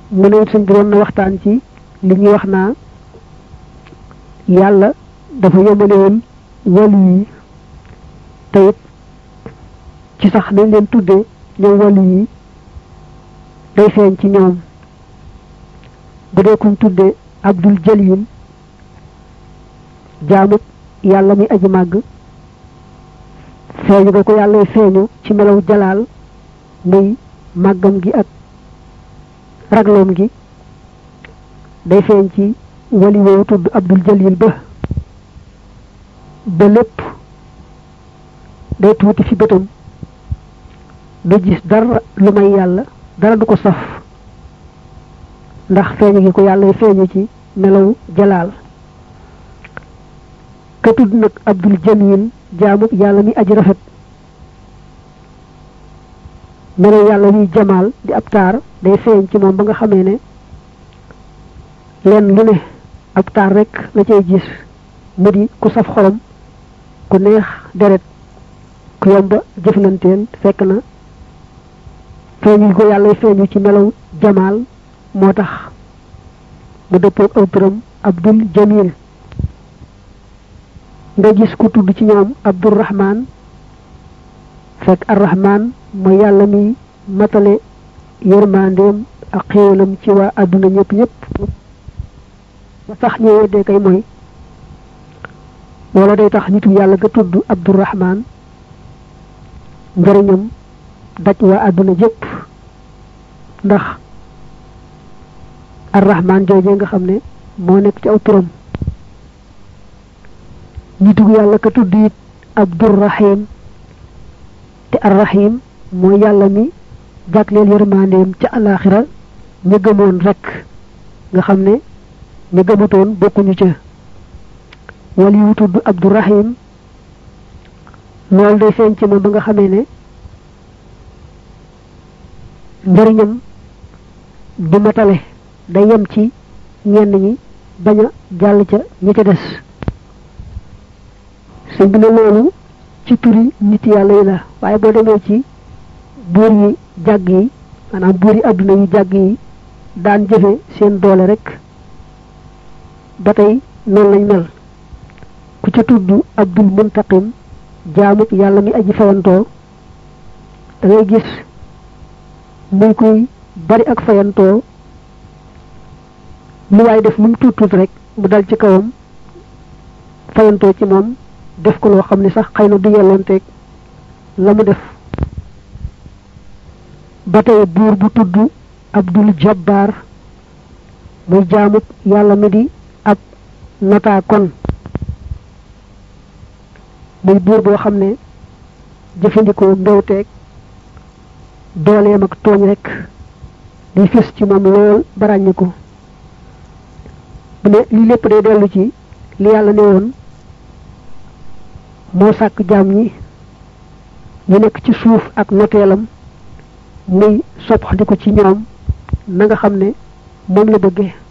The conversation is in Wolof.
mu ne suñ doon na waxtaan ci li ñuy wax naa yàlla dafa yemale woon wàllu yi te it ci sax nañ leen tuddee ñoom wàllu yi day feeñ ci ñoom bu dee kuñ tuddee abdul jalil jaamut yàlla muy aji màgg feeñu ga ko yàlla feeñu ci melaw jalaal muy màggam gi ak ragloom gi day feeñ ci wali woowu tudd abdul jalil ba ba lépp day tuuti fi bëtam du gis dara lu may yàlla dara du ko saf ndax feeñu gi ko yàlla feeñu ci melaw jalaal ka tudd nag abdul jamil jaamub yàlla mi aji rafet melaw yàlla muy jamaal di ab taar day feeñ ci moom ba nga xamee ne leen lu ne ab taar rek la cay gis mu di ku saf xolam ku neex deret ku yomba jëflanteel fekk na feeñu ko yàlla feeñu ci melaw jamaal moo tax mu dëppoog aw turam abdul jamil nga gis ku tudd ci ñoom abdurrahman fekk arrahman mooy yàlla mi matale yërmandeem ak xéewalam ci waa àdduna ñëpp ñëpp ba sax ñu weddee kay mooy wala day tax nitu yàlla ga tudd abdurrahman njëriñam daj waa àdduna jëpp ndax arrahman joojee nga xam ne moo nekk ci aw turam nitu yàlla ka tudd it abdurrahim te arrahim mooy yàlla mi jagleel yërmandeem ca alaxira ña gëmoon rek nga xam ne ña gëmutoon bokkuñu ca wala yu tudd abdurrahim loolu day feeñ ci moom ba nga xamee ne njëriñam du matale day yem ci ñenn ñi bañ a jàll ca ña ca des sëñ bi ne loolu ci turi nit yàlla yi la waaye boo demee ci buur yi jàgg yi maanaam buur yi àdduna yu jàgg yi daan jëfe seen doole rek ba tey noonu lañ mel ku ca tudd abdul muntaqim jaamut yàlla mi aji fayantoo da ngay gis muy kuy bari ak fayantoo lu waay def lu mu tuut tuut rek mu dal ci kawam fayantoo ci moom def ko loo xam ne sax xëy na du yelloonteeg la mu def ba tey buur bu tudd abdul jabbar muy jaamut yàlla mi di ab nota kon muy buur boo xam ne jëfandikoo mbewteeg dooleem ak tooñ rek di fis ci moom lool ba ràññi ko bu ne lii lépp day dellu ci li yàlla ne woon moo sàkk jaam ñi ñu nekk ci suuf ak noteelam muy soppaxndi ko ci ñoom na nga xam ne moom la bëggee